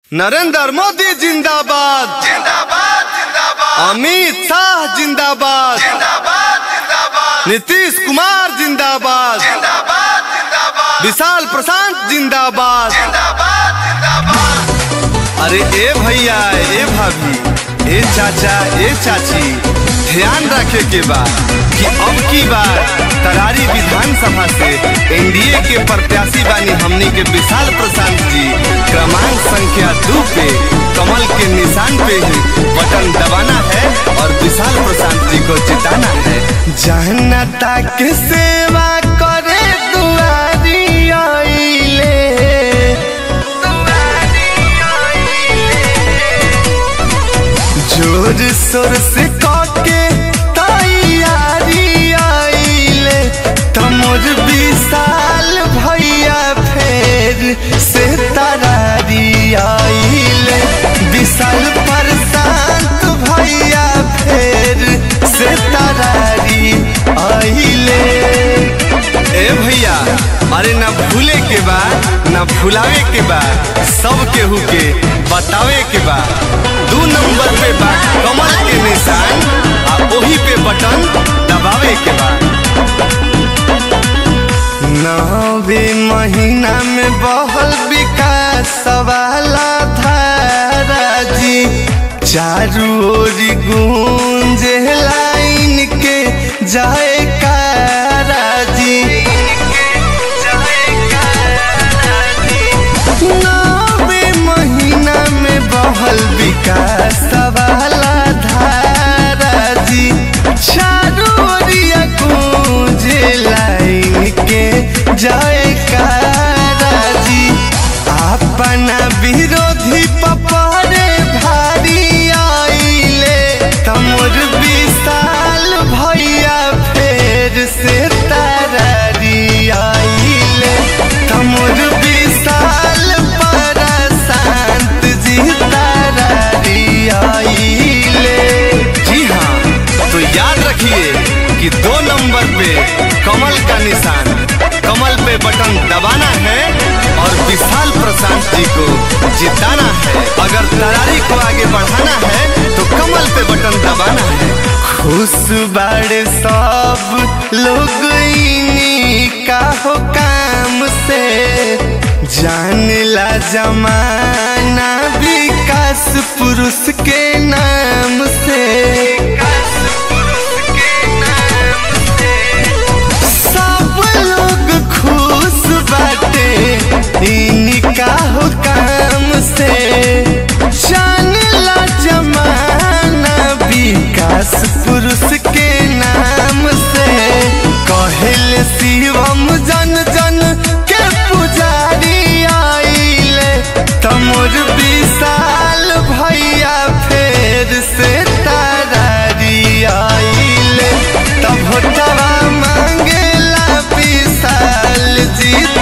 नरेंद्र मोदी जिंदाबाद जिंदाबाद जिंदाबाद अमित शाह जिंदाबाद जिंदाबाद जिंदाबाद नीतीश कुमार जिंदाबाद जिंदाबाद जिंदाबाद विशाल प्रशांत जिंदाबाद जिंदाबाद जिंदाबाद अरे ए भैया ए भाभी ए चाचा ए चाची ध्यान रखे के बा कि अब की बार तरारी विधानसभा से एनडीए के प्रत्याशी बानी हमनी के विशाल प्रशांत जी क्रमांक संख्या दो पे कमल के निशान पे ही बटन दबाना है और विशाल प्रशांत जी को जिताना है जनता के सेवा करे दुआरी आइले जोर शोर से काके तैयारी आइले तमोर विशाल भैया फेर से तरारी आइले विशाल प्रशांत भैया फेर से तरारी आइले ए भैया अरे ना भूले के बा ना भुलावे के बा सब केहू के बतावे के बा दू नंबर पे बा कमल के निशान आ ओही पे बटन दबावे के बा नवे महीना में बहल विकास वाला धारा जी चारू ओरी गूंज लाइन के जाए कारा जी नवे महीना में बहल विकास वाला धारा जी चारू ओरिया गूंज लाइन के जाए कारा जी अपना विरोधी पपरे भारी आइले तमोर विशाल भैया फेर से तारारी आइले तमोर विशाल प्रशांत जी तारारी आइले जी हाँ तो याद रखिए कि दो नंबर पे कमल का निशान कमल पे बटन दबाना है और विशाल प्रशांत जी को जिताना है अगर तरारी को आगे बढ़ाना है तो कमल पे बटन दबाना है खुश बाड़े सब लोग इन्हीं का हो काम से जान ला जमाना विकास पुरुष के नाम से सब लोग खुश बाटे इनका हो काम से जान ला जमाना विकास पुरुष के नाम से कहल शिवम जन जन के पुजारी आइले तमोर विशाल भैया फेर से तारारी आइले तब तवा मांगेला विशाल जीत